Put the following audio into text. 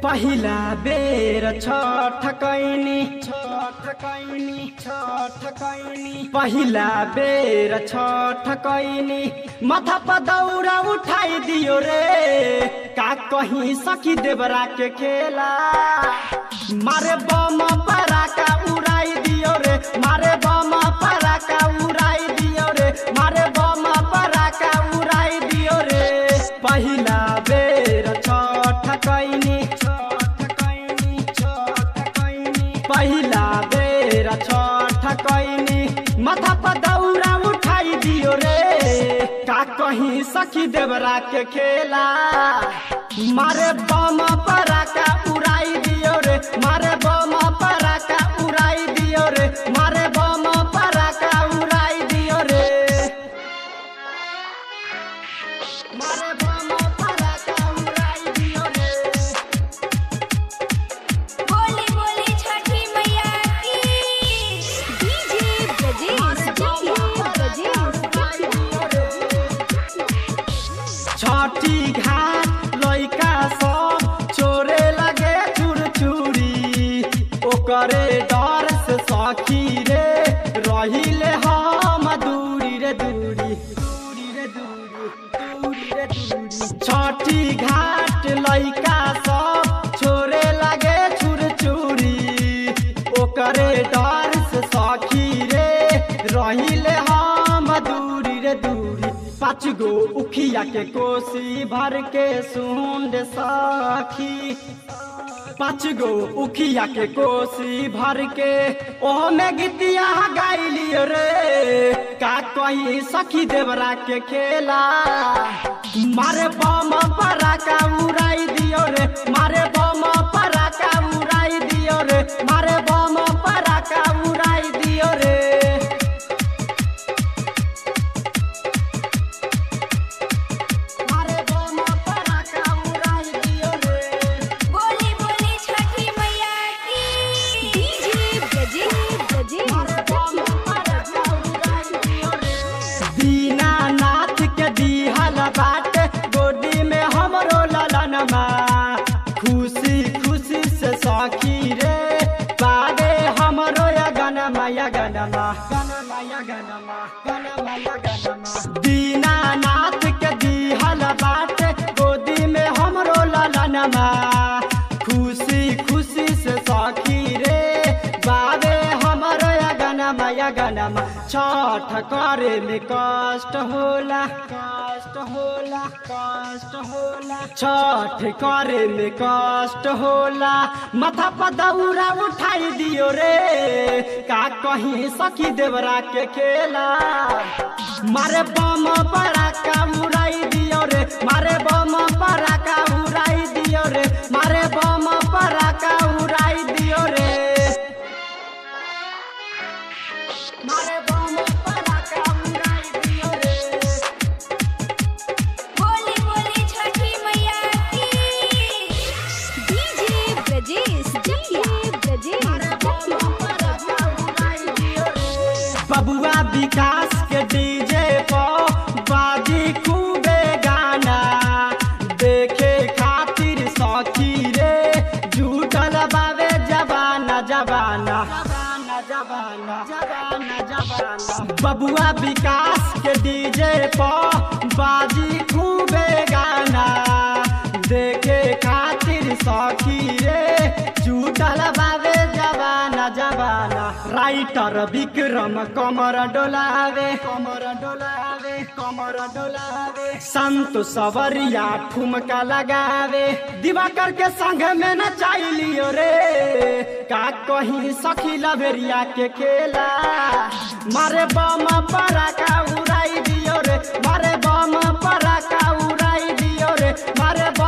पहिला बेर छठ कैनी छठ कैनी छठ कैनी पहिला बेर छठ कैनी माथा पर दौरा उठाई दियो रे का कहीं सखी देवरा के खेला मारे बम पराका उड़ाई दियो रे मारे बम पराका उड़ाई दियो रे मारे बम पराका उड़ाई दियो रे पहिला बेर छठ कैनी छठ कैनी छठ कैनी पहिला बेर छठ कैनी माथा पर दौरा उठाई दियो रे का कहीं सखी देवरा के खेला मारे बम पराका उड़ाई दियो रे मारे बम पराका उड़ाई दियो रे मारे बम पराका उड़ाई दियो रे मारे बम पराका उड़ाई दियो रे बोली बोली छठी मैया की डीजे ब्रजेश डीजे छठी घाट लइका सब चोरे लगे चुर चूड़ी ओकरे डर से सखी रे रहिले हम दूरी रे दूरी दूरी रे दूरी दूरी रे दूरी छठी घाट लइका सब छोरे लगे छुर चूड़ी ओकरे डर से सखी रे रहिले हम दूरी रे दूरी पाँच गो उखिया के कोसी भर के सुंड सखी पाँच गो उखिया के कोसी भर के ओह में गीतिया गाइलियो रे का कहीं सखी देवरा के खेला मारे बम पराका उड़ाई दियो रे मारे बम पराका उड़ाई दियो रे मारे बम पराका उड़ाई दियो रे मारे बम पराका उड़ाई दियो रे बोली बोली छठी मैया की डीजे ब्रजेश ब्रजेश दीनानाथ के दिहल बाटे गोदी में हमरो ललनमा खुशी खुशी से सखी रे बारे हमरो या गनमा या गनमा गनमा या गनमा गनमा या गनमा दीनानाथ के दिहल बाटे गोदी में हमरो ललनमा खुशी खुशी से सखी रे बाबे हमरो या गनमा या गनमा छठ करे में कष्ट होला कष्ट होला कष्ट होला छठ करे में कष्ट होला माथा पर दौरा उठाई दियो रे का कहीं सखी देवरा के खेला मारे बम पराका उड़ाई दियो रे मारे बम पराका उड़ाई दियो रे मारे बम पराका उड़ाई दियो रे मारे बम पराका उड़ाई दियो रे बोली बोली छठी मैया की डीजे ब्रजेश डीजे ब्रजेश बबुआ विकास के डीजे पर बाजी खूबे गाना देखे खातिर सखी रे झूठल बावे जबाना जबाना जबाना जबाना जबाना जबाना बबुआ विकास के डीजे पर बाजी खूबे गाना देखे खातिर सखी रे झूठल बावे जबाना जबाना राइटर विक्रम कमर डोलावे कमर डोलावे कमर डोलावे संत सवरिया ठुमका लगावे दिवाकर के संग में न लियो रे का कहीं सखी लभेरिया के खेला मारे बम पराका उड़ाई दियो रे मारे बम पराका उड़ाई दियो रे मारे